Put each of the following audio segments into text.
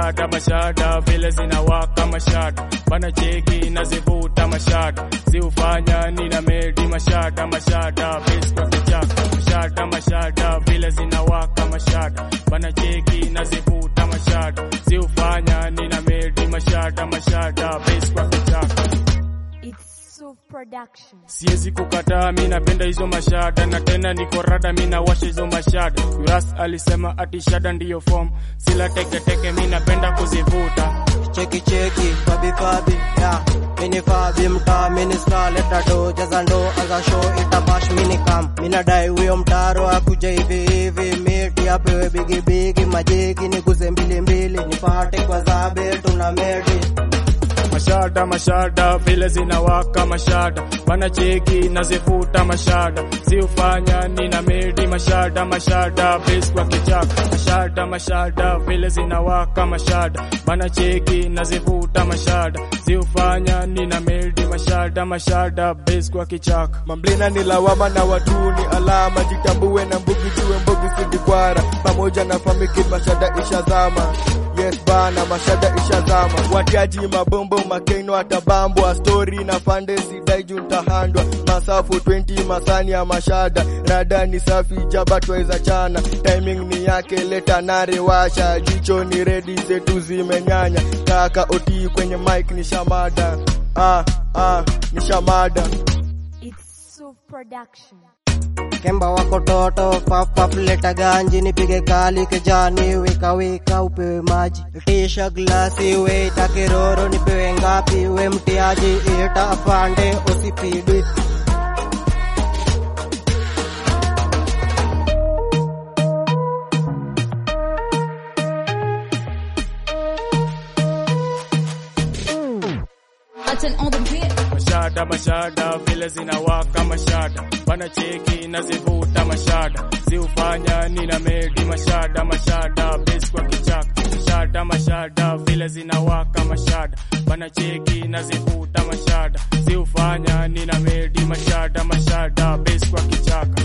mashada mashada vile zinawaka mashada bana cheki nazivuta mashada ziufanya nina medi mashada mashada base kwa kichaka mashada mashada vile zinawaka mashada bana cheki nazivuta mashada ziufanya nina medi mashada mashada base kwa kichaka It's so production. Siwezi kukataa, mi napenda hizo mashada na tena niko rada, mi nawasha hizo mashada. Kuras alisema ati shada ndiyo form, sila teketeke, mi napenda kuzivuta. cheki cheki fabi fabi ya mini fabi mtaa mini star leta do jaza ndo aza show itabash mini kam mina dai huyo mtaro akuja hivi hivi miti apewe bigi bigi majiki niguze mbili mbili nipate kwa zabe tuna medi Mashada mashada vile zinawaka mashada, bana cheki nazivuta mashada, ziufanya nina medi mashada mashada, base kwa kichaka. Mashada mashada vile zinawaka mashada, bana cheki nazivuta mashada, ziufanya nina medi mashada mashada, base kwa kichaka. Mamblena ni lawama na watu ni alama, jitambue na mbugi jue mbugi sidikwara, pamoja na famiki mashada ishazama. Yes bana, mashada ishazama. Watiaji mabombo makeno atabambwa, story na fande sidai juu ntahandwa. Masafu 20 masani ya mashada, rada ni safi jaba tweza chana. Timing ni yake leta nare washa, jicho ni ready zetu zimenyanya. Kaka oti kwenye mic ni shamada. Ah, ah, ni shamada. It's so production. Kemba wako toto paf paf leta ganji nipige kali kejani wika wika upewe maji tisha glasi weita kiroro nipewe ngapi we mtiaji ita afande usipidi Button on the beat. mashada mashada vile zinawaka mashada bana cheki nazivuta mashada ziufanya nina medi mashada mashada base kwa kichaka mashada mashada vile zinawaka mashada bana cheki nazivuta mashada ziufanya nina medi mashada mashada base kwa kichaka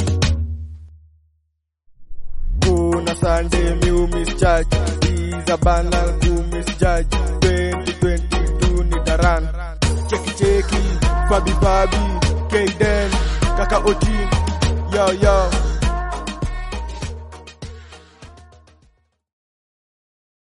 kuna Sunday mu misjudge Iza bana ku misjudge 2022 ni daran cheki cheki fabi fabi Kaden kaka Otin yo yo